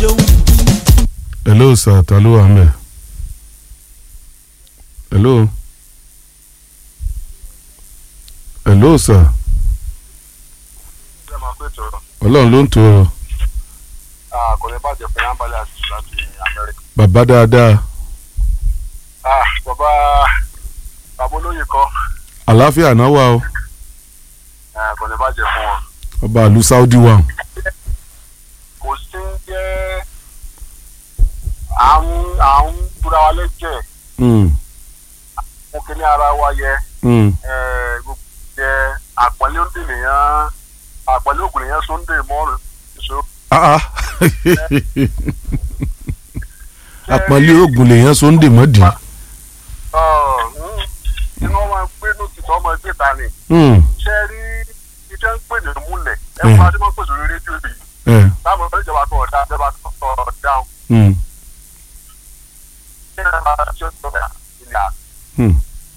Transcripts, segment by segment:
ṣeun. hello sir ta ló wà ń bẹ̀ hello hello sir ṣé máa pè tó ọlọ́run ló ń tó ọ kò ní bàjẹ́ fún yánbalẹ̀ àti láti amẹ́ríkà. bàbá dáadáa Ah, bàbá bàbá olóyè kan àlàáfíà náà wà o eh, kò ní bàjẹ́ fún wọn. ọba àlù saudi wà kò sí ń jẹ́ à ń à ń búra wa lẹ́jẹ̀ Mm, mo kí ní ara wa yẹ mm. eh, gbogbo jẹ àpọ́nlé ó ń dè nìyẹn àpọ́nlé ògùn nìyẹn sọ ń dè mọ́ọ̀rù ìṣó. Ah, ah. àpọ́nlé oògùn lèèyàn so ń dè mọ́ dì í. inú ọmọ gbé ní òtítọ́ ọmọ ẹgbẹ́ ta ni Mm, ṣe rí iṣẹ́ ń pè ní múlẹ̀ ẹ Mm. fún adé máa ń pèsè orí rédíò yìí eh, táwọn ọ̀rẹ́ ìjọba tó ọ̀dà ìjọba tó ọ̀dáhùn mm, ṣé ẹ máa ṣe ọ̀dà ìlà mm.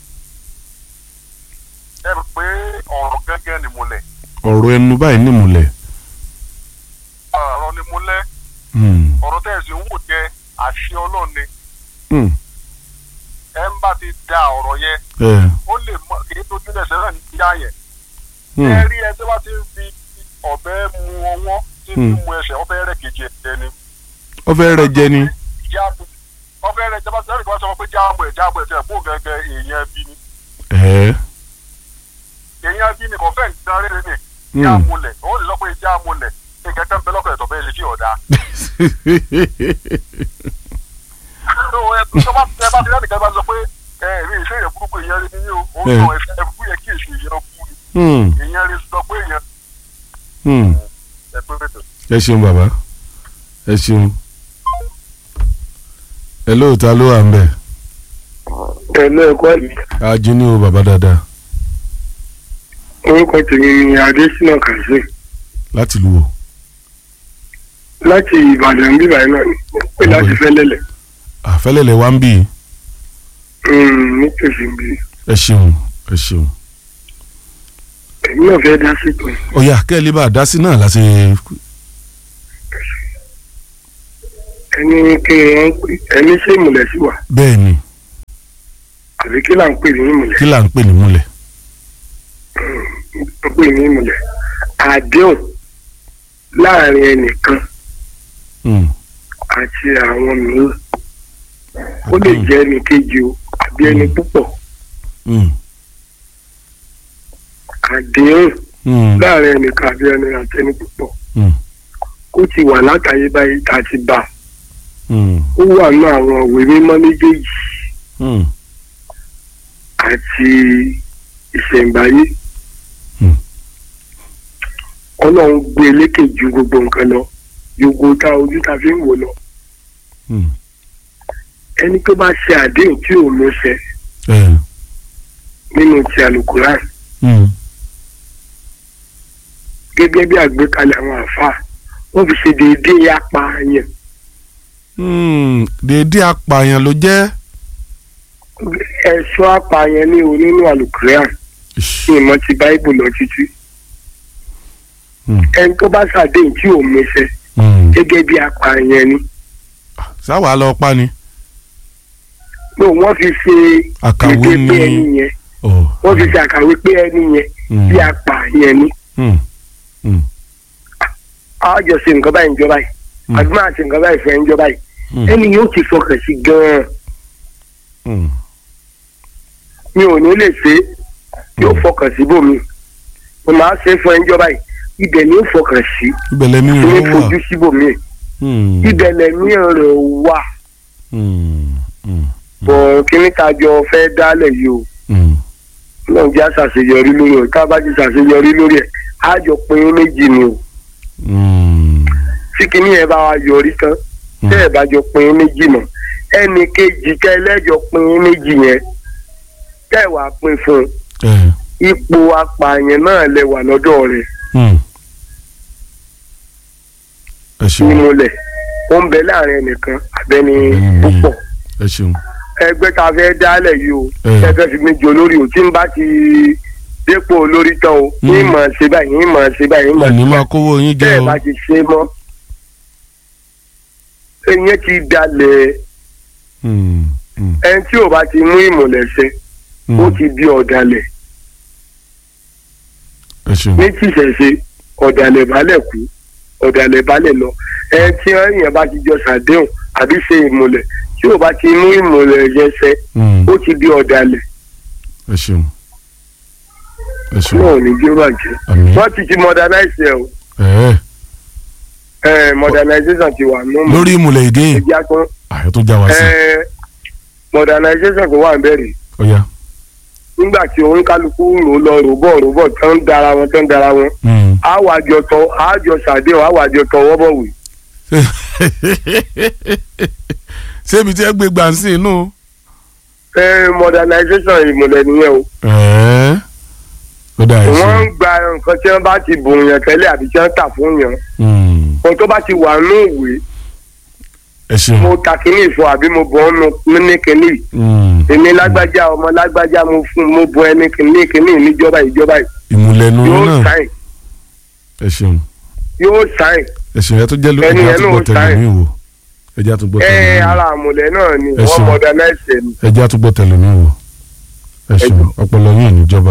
ẹ rò pé ọ̀rọ̀ gẹ́gẹ́ ni múlẹ̀ ọ̀rọ̀ ẹnu báyìí ní ìmùlẹ̀. ọ̀rọ̀ ni múlẹ̀ Mm, ọ̀rọ̀ tẹ̀sí ń wò jẹ́ àṣẹ ọlọ́run ni mm, ẹ ń bá ti da ọ̀rọ̀ yẹn eh, ó lè mọ kì í tójú lẹ̀sẹ̀ náà ní ìyá yẹn mm. ẹ rí ẹ tí wọ́n ti ń fi ọ̀bẹ mu ọwọ́ tí ń Mm. mu ẹsẹ̀ ọ̀bẹ rẹ̀ kejì ẹ̀ ni. ó fẹ́ rẹ jẹ ni. jáàbù ọ̀bẹ rẹ̀ jẹ́ bá ti sẹ́yìn kan sọ pé jáàbù ẹ̀ jáàbù ẹ̀ tẹ̀ fún gẹ́gẹ́ èèyàn ẹbí ni Eh, èèyàn ẹbí ni kò fẹ́ nǹkan rere ni mm. jáàmulẹ̀ ó lè sọ pé jáàmulẹ̀ nǹkan kan bẹ lọ́kọ̀ ẹ̀tọ́ bẹ́ẹ̀ ṣe sí ọ̀dà. tó ẹ tó bá ẹ bá ti rẹ́ nìkan bá sọ pé ẹ èmi ìṣe èèyàn burúkú èèyàn rí ni yín o ó Eh. sọ ẹ burúkú yẹ kí èsì èèyàn kú ni Mm, èèyàn rí sọ pé èèyàn mm. ẹ pé bẹ́ẹ̀ tó. ẹ ṣeun bàbá ẹ ṣeun. hello ta ló wà ń bẹ̀. ẹ̀lú ẹ̀kọ́ yìí ají ní o bàbá dáadáa orúkọ tèmi ni adésínà kazeem láti lu o. láti ìbàdàn bíbá yìí náà ni pé láti fẹ́ lẹ́lẹ̀ àfẹ́lẹ́lẹ̀ wá ń bì í. nítòsí bí ẹ ṣeun ẹ ṣeun. èmi náà fẹ́ dá sí pé ọ̀yà kẹ́lí bá a dá sí náà láti. ẹni kí wọ́n pè ẹni ṣé ìmùlẹ̀ sí wa bẹ́ẹ̀ ni àbí kí là ń pè ní ìmùlẹ̀ kí là ń pè ní múlẹ̀. ń pè ní ìmùlẹ̀ àdéhùn láàrin ẹnìkan Mm, àti àwọn mìíràn ó lè jẹ́ ẹnì kejì o àbí ẹni púpọ̀ mm, àdéhùn mm, láàrin ẹnìkan àbí ẹni àti ẹni púpọ̀ mm, ó ti wà látàyè báyìí tá a ti bá a. mm, ó wà ní àwọn òwe mímọ́ méjèèjì mm. àti ìṣẹ̀ǹbáyé Hmm. ọlọ́run gbé lékè ju gbogbo nǹkan lọ gbogbo tá ojú ta fi ń wò lọ Mm. ẹni tó bá ṣe àdéhùn tí ò ló ṣẹ Eh, nínú ti alukuran mm, gẹ́gẹ́ bí àgbékalẹ̀ àwọn àfa wọ́n fi ṣe déédéé apààyàn mm. déédéé apààyàn ló jẹ́. ẹ̀ṣọ́ apààyàn ní o nínú alukuran Ish. ní ìmọ̀ ti báíbù lọ títí Mm, ẹni tó bá ṣàdéhùn tí ò mú ṣẹ mm. gẹ́gẹ́ bí apààyàn ni sáwà lọ pa ni. no wọ́n fi ṣe àkàwé déédéé ni. pé ẹni yẹn Oh, wọ́n fi ṣe àkàwé pé ẹni yẹn mm, bí apààyàn ni mm, mm, a jọ ṣe nǹkan báyìí níjọba yìí Mm. àbí máa ṣe nǹkan báyìí fún ẹ níjọba yìí mm, ẹni yóò ti fọkàn sí gan-an mm. mi ò ní lè ṣe é yóò fọkàn sí bòmí mo máa ṣe é fún ẹ níjọba yìí ibẹ̀ ni ó fọkàn sí ibẹ̀ lẹ́mí ní rẹ̀ wà. fojú sí bòmí Mm, ibẹ̀ lẹ́mí rẹ̀ wà mm, mm, bọ̀ kíní ká jọ fẹ́ dálẹ̀ yìí o mm. náà jẹ́ àṣàṣeyọrí lórí ẹ̀ ká bá ti ṣàṣeyọrí lórí ẹ̀ á jọ pín in méjì ni o Mm, tí kíní yẹn bá wa yọrí tán mm. tẹ́ ẹ̀ bá jọ pín in méjì mọ́ ẹnì kejì tẹ́ ẹlẹ́jọ pín in méjì yẹn tẹ́ ẹ̀ wá pín fún un Eh, ipò apààyàn náà lẹ wà lọ́dọ̀ rẹ̀ mm. ẹ ṣeun nímúlẹ̀ ó ń bẹ láàrin ẹnìkan abẹ́ni Mm. púpọ̀ ẹ ṣeun. ẹgbẹ́ tá a fẹ́ dálẹ̀ yìí o Mm. ẹgbẹ́ fi mí jọ lórí o tí n bá ti dépò olórí tán o Mm. ní mọ̀ ṣe báyìí ní mọ̀ ṣe báyìí ní mọ̀ ẹni ṣe máa kówó yín jẹ bẹ́ẹ̀ o. bá ti ṣe mọ́ ẹ̀yẹn ti dalẹ̀ Hmm, hmm, ẹni tí ò bá ti mú ìmùlẹ̀ ṣe hmm. ó ti di ọ̀dàlẹ̀ ẹ ṣeun ní tìṣẹ̀ṣe ọ̀dàlẹ̀ balẹ̀ kú ọ̀dàlẹ̀ balẹ̀ lọ ẹni tí ẹ̀yìn bá ti jọ ṣàdéhùn àbí ṣe ìmùlẹ̀ tí ò bá ti mú ìmùlẹ̀ yẹn ṣe Hmm, ó ti di ọ̀dàlẹ̀ ẹ ṣeun ẹ ṣeun náà ní bí ó bàjẹ́ àmì wọ́n ti ti modernize ẹ̀ o ẹ ẹ̀ modernization ti wà nínú lórí ìmùlẹ̀ èdè ẹ̀já kan àyẹ tó já wa sí ẹ̀ modernization tó wà ń bẹ̀rẹ̀ ọ̀ya nígbà tí òun kálukú rò lọ rò bọ̀ rò bọ̀ tán ń dara wọn tán ń dara wọn Hmm. àwọn àjọ tọ àjọ ṣàdéhùn àwọn àjọ tọwọ́ bọ̀wé ṣé ibi tí ẹ gbé gbàǹsì inú. ẹ̀ modernization ìmùlẹ̀ nìyẹn o ẹ̀ẹ́ ó dà ẹ wọ́n ṣeun ń gba nǹkan tí wọ́n bá ti bùn yàn tẹ́lẹ̀ àbí tí wọ́n tà fún yàn Hmm, ohun tó bá ti wà nínú ìwé ẹ ṣeun mo ta kínní ìfún àbí mo bọ̀ ọ́nù ní kínní Hmm, èmi lágbájá ọmọ lágbájá mo fún mo bọ ẹni kínní kínní níjọba ìjọba yìí ìmùlẹ̀ nu yóò náà sáìn ẹ ṣeun yóò sáìn ẹ ṣeun ẹ tó jẹ́ lórí Ẹni ẹjẹ́ yẹn àtúgbọ̀ náà tẹ̀lé sáìn. mi wò ẹjẹ́ àtúgbọ̀ ẹ tẹ̀lé mi wò ara àmùlẹ̀ náà ni Ẹ wọ́n ṣeun. modernize ẹ̀ ni. ẹjẹ́ àtúgbọ̀ tẹ̀lé mi wò ẹ ṣeun ọpọlọ yín níjọba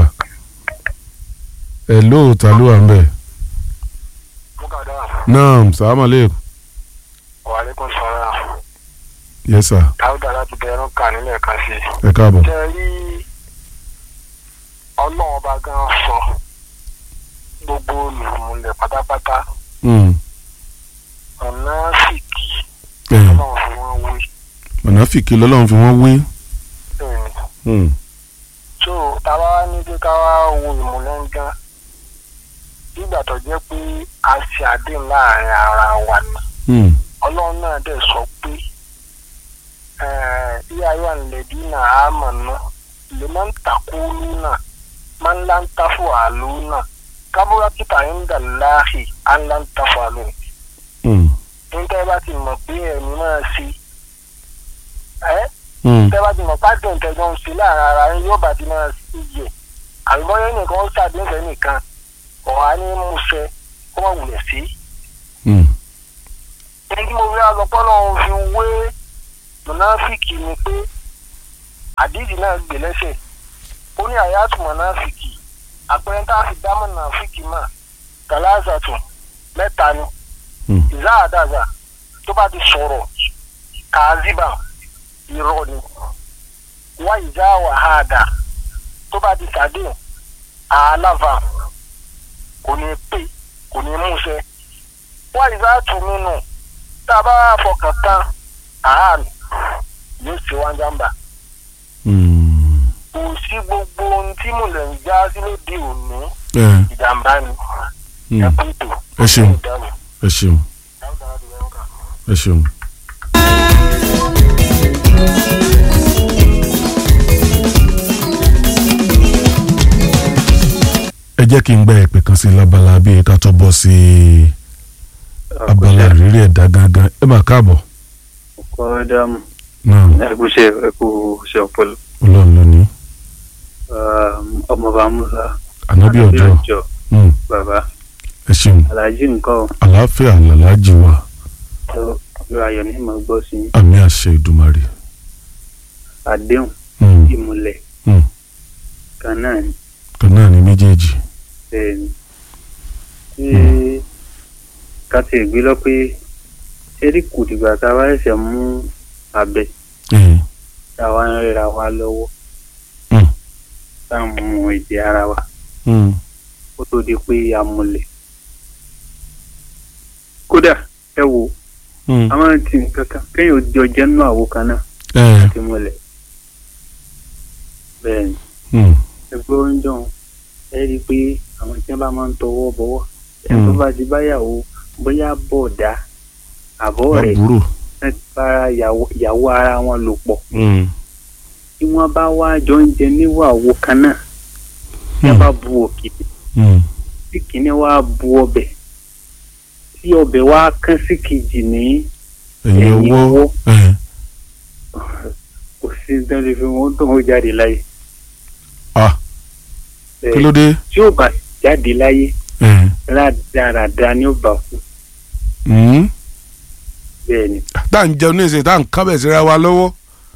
ẹ lóòótá ló wà ń bẹ̀ mukada naam sàlámàlẹ́ wàlẹ́kùn sọ̀rọ̀ yes sir dáúdà láti bẹ̀rù kà nílẹ̀ kan sí i. ẹ káàbọ̀ ṣe rí ọlọ́run ọba gan sọ gbogbo olùmúlẹ̀ pátápátá Hmm, ọ̀nà sìkì ẹ, ọlọ́run fi wọ́n wé mọ̀nàfìkì lọ́lọ́run fi wọ́n wé bẹ́ẹ̀ ni. Hmm, so táwa wá ní pé ká wá wo ìmúlẹ̀ ń gan nígbà tó jẹ́ pé a ṣe àdéhùn láàrin ara wa ni hmm, ọlọ́run náà dẹ̀ sọ pé ilé ayé ànlẹ̀dí náà á mọ̀ náà lè máa ń takúlú náà máa ń lá ń tafò àlú náà kábúrá kíta ń dà láàyè á ń lá ń tafò àlú ni. hmm, níta ẹ bá ti mọ̀ pé ẹ̀mí máa ṣe ẹ́ hmm, tẹ́ bá ti mọ̀ pàdé ìtẹ́jọ́ ń ṣe láàrin ara yín yóò bá ti máa ṣe yẹ àlùbọ́yé nìkan ó ṣàdéhùn nìkan ọ̀hán ní múṣẹ kó má wulẹ̀ sí. hmm, ẹni tí mo rí alọ́pọ́lọ́ fi wé mọ̀náfíkì ni pé àdídì náà gbè lẹ́sẹ̀ ó ní àyàtú mọ̀náfíkì àpẹẹrẹ tá a fi dá mọ̀náfíkì mà kàlázàtù mẹ́ta ni hmm, ìzá àdáza tó bá ti sọ̀rọ̀ kàázíbà irọ́ ni wá ìzá wàhádà tó bá ti sàdéhùn àálàvà kò ní pè kò ní múṣẹ wá ìzá tù nínú tá a bá fọkàn tán àánú yóò ṣe wá jàmbá hmm. kò sí gbogbo ohun tí mo lè ń já sí lóde òní ẹ, ìjàmbá ni hmm, ẹ kú ètò ẹ ṣeun ìdáhùn. ẹ ṣeun ẹ ṣeun. ẹ jẹ́ kí n gba ìpè kan sí lábala bí ká tó bọ́ sí abala ìrírí ẹ̀dá gangan ẹ máa káàbọ̀ kọ́ dáàmú náà ẹkúṣẹ́ ẹkúṣẹ́ ọpọlọ ọlọ́run lónìí ọmọọba musa ànábì ọjọ́ ọjọ́ Hmm, bàbá ẹ ṣeun alhaji nǹkan àlàáfíà làlájì wa tó yọ ayọ̀ ní ìmọ̀ gbọ́ sí àmì àṣẹ ìdùmarè àdéhùn Hmm, ìmùlẹ̀ hmm, kan náà ní kan náà ní méjèèjì bẹ́ẹ̀ ni tí ká ti gbé lọ pé ṣẹ́rí kù dìgbà tá a bá ṣẹ̀ṣẹ̀ mú abẹ Eh, táwa ń rẹra wa lọ́wọ́ Hmm. tá a mú èdè ara wa hmm, kó tó di pé a múlẹ̀ kódà ẹ wo hmm, a máa ń ti nǹkan kan kéèyàn jọ jẹ́ nínú àwo kan náà eh, ti múlẹ̀ bẹ́ẹ̀ ni hmm, ẹgbẹ́ oúnjẹ ọ̀hún ẹ rí i pé àwọn tí wọ́n bá máa ń tọwọ́ bọ̀wọ́ ẹni tó Mm. bá ti báyàwó bóyá bọ̀dá àbọ̀ rẹ̀ àbúrò ẹ ti bára ìyàwó- ìyàwó ara wọn lò pọ̀ Hmm, tí wọ́n bá wá jọ ń jẹ níwò àwo kan náà tí wọ́n bá bu òkìtì hmm, tí kìíní wá bu ọbẹ̀ tí ọbẹ̀ wá kán sí kejì ní ẹ̀yin ẹ̀yìn ọwọ́ ọwọ́. eh, kò sí dánlẹ̀ fi wọ́n tó ń jáde láyé. ah Ẹ, kí ló dé tí ó bá jáde láyé Eh, rádaràda ni ó bá kú hmm, bẹ́ẹ̀ ni tá à ń jẹun ní ìsìn tá à ń kábẹ̀ síra wa lọ́wọ́.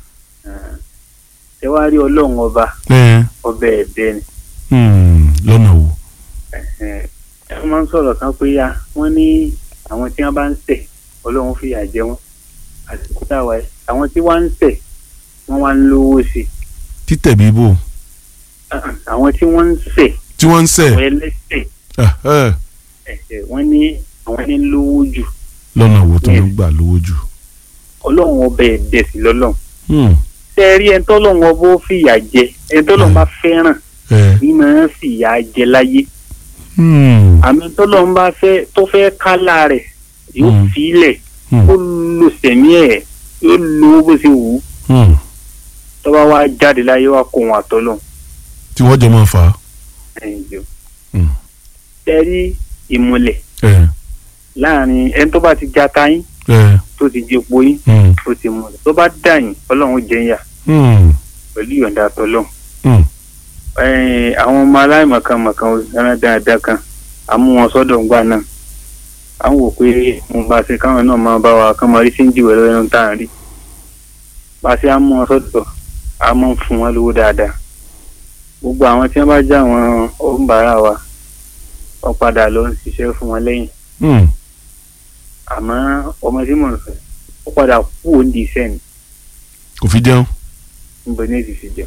ṣé wàá rí ọlọ́run ọba ẹ ọbẹ̀ ẹ̀bẹ̀ ni hmm, lọ́nà wo. ẹ ẹ máa ń sọ̀rọ̀ kan pé ya wọ́n ní àwọn tí wọ́n bá ń ṣẹ̀ ọlọ́run fìyà jẹ wọ́n àsìkò táwa ẹ̀ àwọn tí wọ́n ń ṣẹ̀ wọ́n wá ń lówó sí i títẹ̀ bíbò àwọn tí wọ́n ń ṣẹ̀ tí wọ́n ń sẹ̀ àwọn ẹlẹ́ṣẹ̀ ẹ, ẹ, ẹ̀ṣẹ̀ wọ́n ní àwọn ní lówó jù lọ́nà wo tó ń Yes. gbà lówó jù. ọlọ́run ọbẹ̀ ẹ̀dẹ̀ sí lọ́lọ́run Hmm, ṣe rí ẹni tọ́lọ́run ọba ó fìyà jẹ ẹni tọ́lọ́run bá fẹ́ràn ẹ, ní máa ń fìyà jẹ láyé hmm, àmì tọ́lọ́run bá fẹ́ tó fẹ́ kálá rẹ̀ yóò Mm. filẹ̀ hmm, ó lo sẹ̀mí ẹ̀ yóò lo bó ṣe wù ú hmm. tọ́ba wa jáde láyé wa kó wọn àtọ́lọ́ tí wọ́n jọ máa fà á. ẹ̀yìn jù. Mm. ṣe rí ìmùlẹ̀ ẹ, láàrin ẹni tó bá ti jata yín ẹ, tó ti jẹpo yín hmm, tó ti mùlẹ̀ tó bá dà yín ọlọ́run jẹ́ yà hmm, pẹ̀lú ìyọ̀ǹda àtọ́lọ́ hmm. ẹ̀ẹ́n àwọn ọmọ aláìmọ̀kan mọ̀kan ẹran dáadáa kan àmú wọn sọ́dọ̀ ńgbà náà à ń wò pé mo bá ṣe káwọn náà máa bá wa kán máa rí sí ń jìwẹ̀ lọ́wọ́ ẹnu tá à ń rí bá a ṣe á mú wọn sọ́dọ̀ a máa ń fún wọn lówó dáadáa gbogbo àwọn tí wọ́n bá já àwọn òǹbàrà wa wọ́n padà lọ ń ṣiṣẹ́ fún wọn lẹ́yìn hmm. àmọ́ ọmọ tí mò ń fẹ́ ó padà kú òǹdí iṣẹ́ ni kò fi jẹun. níbo ní èsì fi jẹun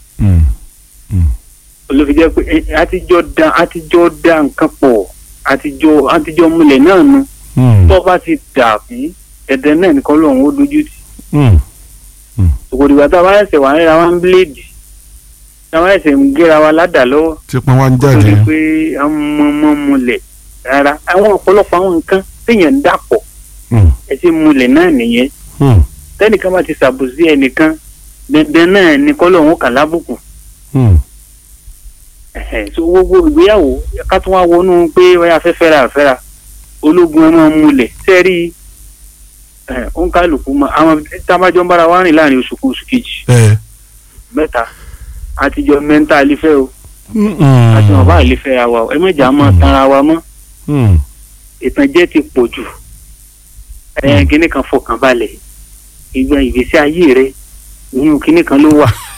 Hmm, olófi jẹ́ pé ẹ, àtijọ́ da àtijọ́ da nǹkan pọ̀ àtijọ́ àtijọ́ múlẹ̀ náà nu hmm, tó bá ti dà bí ẹ̀dẹ̀ náà nìkan lòun ó dojú tì hmm. òkòdìgbà tá a bá ẹsẹ̀ wà ń ra wá ń bíléèdì tá a bá ẹsẹ̀ ń gẹ́ra wa ládàá lọ́wọ́ tí pọ́n wá ń tó jáde. di pé ọmọ múlẹ̀ rárá àwọn ọ̀pọ̀lọpọ̀ àwọn nǹkan téèyàn ń dàpọ̀ Hmm, ẹsẹ̀ múlẹ̀ náà nìyẹn hmm, tẹ́nìkan bá ti ṣàbòsí ẹnìkan dandan náà ni kọ́ lòun ó kà lábùkù hmm. Ẹ̀hẹ̀, so gbogbo ìgbéyàwó ká tún wá wọnú pé wọ́n yà fẹ́ fẹ́ra àfẹ́ra ológun ẹ̀ máa ń múlẹ̀ sẹ́ẹ̀rí ó ń kálukú mọ́ àwọn tábàjọ́ ń bára wá rìn láàrin oṣù kan oṣù kejì ẹ. mẹ́ta àtijọ́ mẹ́ńtà àlefẹ́ o Hmm, àti wọn bá àlefẹ́ ra wa o ẹ mẹ́jà máa tan ara wa mọ́ hmm, ìtànjẹ ti pọ̀ jù ẹ̀ kíní kan fọkàn balẹ̀ ìgbà ìgbésí ayé rẹ ìyún kíní kan ló wà